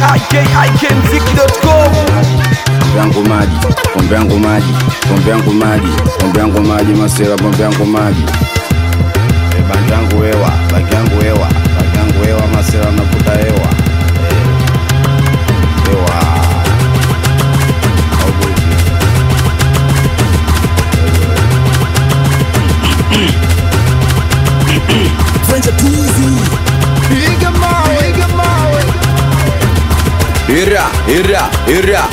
ikikmziki.com pombe yangu maji, pombe yangu maji, pombe yangu maji, pombe yangu maji, masela, pombe yangu maji. E, bangi yangu hewa, bangi yangu hewa, bangi yangu hewa, masela navuta hewa. E, hewa. Au bullshit. ira ira ira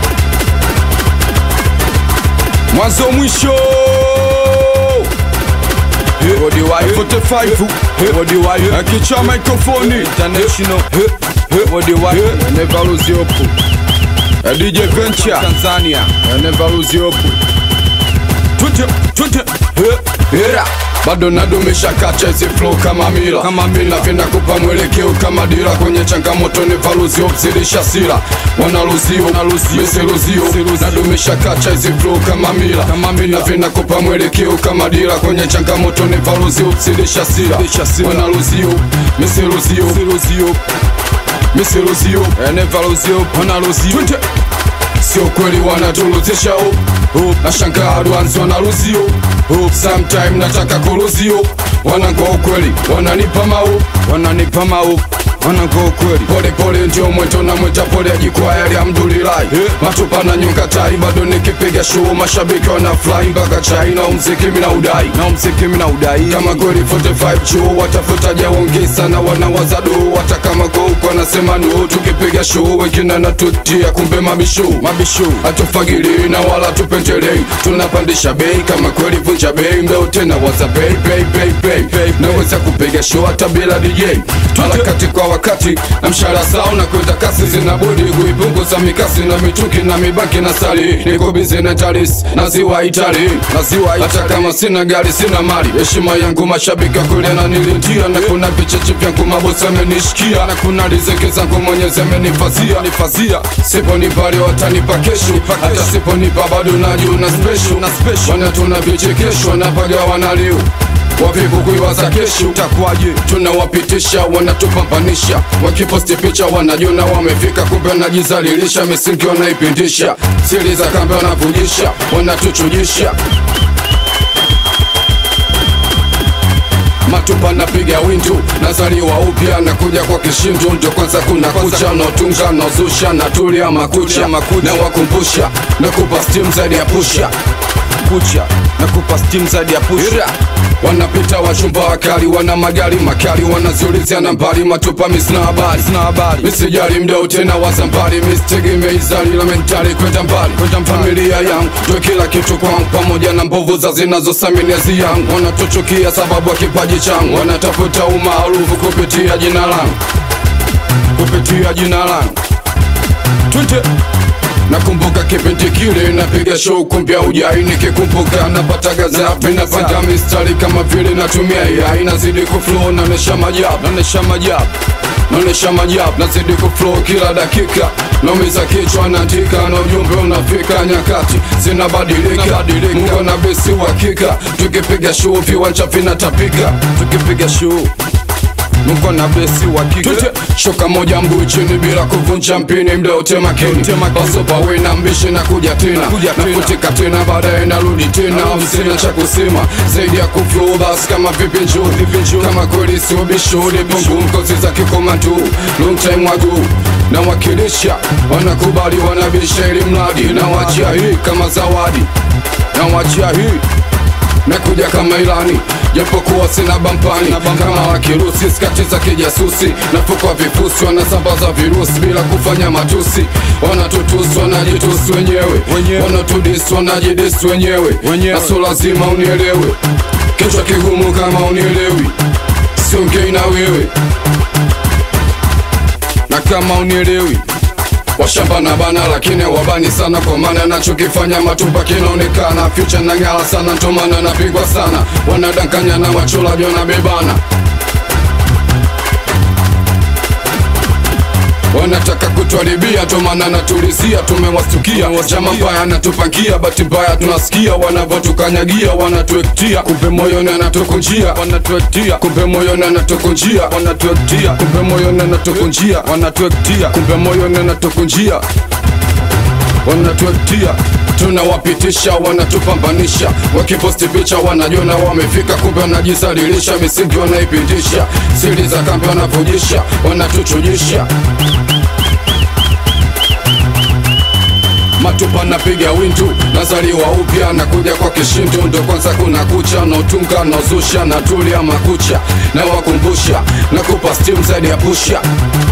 mwanzo mwisho Body wide 45 Body wide Akicha microphone International Body wide Never lose your hope A DJ Venture Tanzania Never lose your hope Twende twende Era bado nadumisha kacha hizi flow kama mila kama mila vinakupa mwelekeo kama dira kwenye changamoto ni valuzio zilisha sila wanaluzio misiluzio nadumisha kacha hizi flow kama mila kama mila vinakupa mwelekeo kama dira kwenye changamoto ni valuzio zilisha sila wanaluzio misiluzio misiluzio enevaluzio wanaluzio sio kweli wanatuluzisha up up na shangaa advance wanaruzio up sometime nataka kuruzio wanango ukweli wananipa mau wananipa mau wanango ukweli pole pole ndio mweto na mweta pole ajikwaya alhamdulillahi matupa na nyonga tai bado nikipiga show mashabiki wana fly mpaka chai na umziki mina udai na umziki mina udai kama kweli 45 chuo watafuta jaongeza na wanawaza do hata kama go huko wanasema no tukipiga show wengine natutia kumbe mabishu mabishu hatufagili na wala tupendelei tunapandisha bei kama kweli vunja bei mbeo tena waza bei bei bei bei bei naweza kupiga show hata bila DJ harakati kwa wakati na mshahara sawa na kwenda kasi zinabudi kuipunguza mikasi na mituki na mibaki na sali niko bizi na taris na ziwa Itali na ziwa hata kama sina gari sina mali heshima yangu mashabiki wa kulia na nilintia na kuna vicheche vyangu mabosi amenishikia na kuna riziki zangu mwenyezi amenifazia nifazia siponipa leo watanipa kesho hata siponipa bado najiona special na special wana tuna vichekesho napaga wanalio wavivu kuiwaza kesho utakuwaje tunawapitisha wanatupambanisha wakiposti picha wanajiona wamefika kumbe wanajizalilisha misingi wanaipindisha siri za kambe wanavujisha wanatuchujisha matupa napiga windu nazaliwa upya nakuja kwa kishindu ndio kwanza kuna kucha naotunga naozusha natulia makucha na wakumbusha nakupa stim zaidi ya pusha kucha nakupa stim zaidi ya pusha wanapita wachumba wakali wana magari makali wanaziulizia nambari matupa misina habari sina habari misijali mdao tena wazambari misitegemei zali la mentali kwenda mbali kwenda familia yangu ndio kila kitu kwangu pamoja na mbovu za zinazosaminiazi yangu wanatuchukia sababu ya kipaji changu wanatafuta umaarufu kupitia jina langu kupitia jina langu twende nakumbuka kipindi kile napiga show kumbia ujai nikikumbuka napata gazapi napanda mistari kama vile natumia AI nazidi kuflow naonesha majab naonesha majab naonesha majab nazidi kuflow kila dakika naumiza kichwa naandika na ujumbe unafika nyakati zinabadilika mungu na besi uhakika tukipiga show viwanja vinatapika tukipiga show Mungu na besi wa kike shoka moja mguu chini bila kuvunja mpini mda wote makini basopa we na mbishi na kuja tena nakutika tena baadaye narudi tena msina cha kusema zaidi ya kuflow basi kama vipi njoo kama kweli sio bishuri bungu mkozi za kikomando long time wagu na wakilisha wanakubali wanabisha ili mradi na wachia hii kama zawadi na wachia hii nakuja kama ilani japokuwa sina bampani kama wakirusi skati za kijasusi nafukwa vifusi wanasambaza virusi bila kufanya matusi wanatutusi wanajitusi wenyewe wanatudisi wanajidisi wenyewe naso lazima unielewe kichwa kigumu kama unielewi siongei na wewe na kama unielewi washamba na bana lakini wabani sana kwa maana nachokifanya matupa kinaonekana future na ngala sana ntomana napigwa sana wanadanganya na wacholaji wanabebana wanataka kutu wanatuharibia tomana natulizia tumewastukia chama mbaya anatupangia bahati mbaya tunasikia wanavyotukanyagia wanatuektia kumbe moyoni anatukunjia wanatuektia kumbe moyoni anatukunjia wanatuektia kumbe moyoni anatukunjia wanatuektia kumbe moyoni anatukunjia wanatuektia tunawapitisha wanatupambanisha wakiposti picha wanajona wamefika kumbe wanajisalilisha misingi wanaipindisha siri za kambi wanavujisha wanatuchujisha matupa napiga windu nazaliwa upya nakuja kwa kishindu ndo kwanza kuna kucha nautunga nauzusha natulia makucha na wakumbusha nakupa stim zaidi ya pusha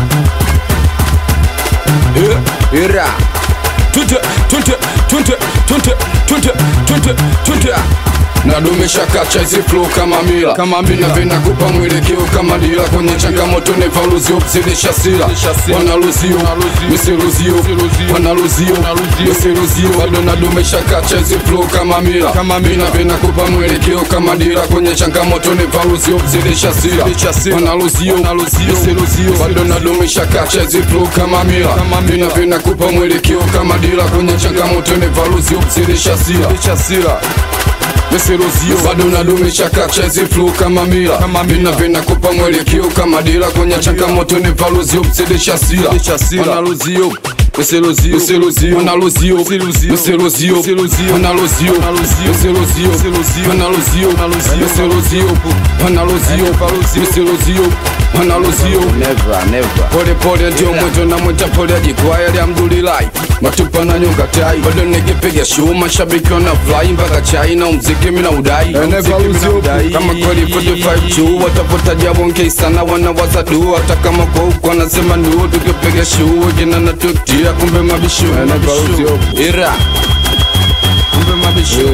yeah. Ira Tunte, tunte, tunte, tunte, tunte, tunte, tunte. nadumisha kacha hizi flow kama mila kama mila vinakupa mwelekeo kama dila kwenye changamoto ni valuzio kuzidisha sila wanaluzio misiluzio wanaluzio misiluzio bado nadumisha kacha hizi flow kama mila kama mila vinakupa mwelekeo kama dila kwenye changamoto ni valuzio kuzidisha sila wanaluzio misiluzio bado nadumisha kacha hizi flow kama mila vina vinakupa mwelekeo kama dila kwenye changamoto ni valuzio kuzidisha sila misiluzio bado nadumisha kacha hizi flow kama mila vina vinakupa mwelekeo kama dila kwenye changamoto ni valuzio kuzidisha sila wanaluzio Misiluzio, misiluzio, wanaluzio, misiluzio, misiluzio, wanaluzio, misiluzio, wanaluzio, misiluzio, wanaluzio, misiluzio, wanaluzio. Never, never Pole pole ndio mwendo na mwenda pole ajikwaya alhamdulillahi matupa na nyonga tai bado nikipiga show mashabiki wana fly mpaka chai na mziki mina udai Mziki mina udai. kama kweli 45 tu watapota jabonge sana wanawaza du hata kama kwa huko wanasema ndio tukipiga show jina na tutia kumbe mabisho mabisho. ira kumbe mabisho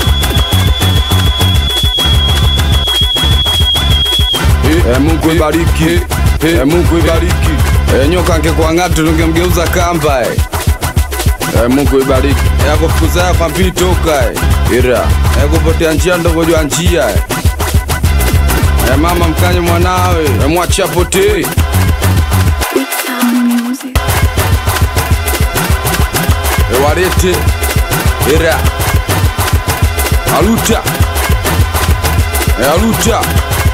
Eh, Mungu ibariki, eh, Mungu ibariki. Eh, nyoka angekuwa ng'atu tungemgeuza kamba eh. Eh, Mungu ibariki. Eh, akufukuza kwa mpili toka eh. Ira. Eh, kupotea njia ndogo jua njia eh. Eh, mama mkanye mwanawe, eh, mwache apotee. Big Sound Music. Eh, walete. Ira. Aluta. Eh, aluta.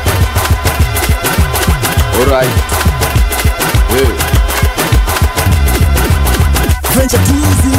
Alright. Eh. Venture Tuesday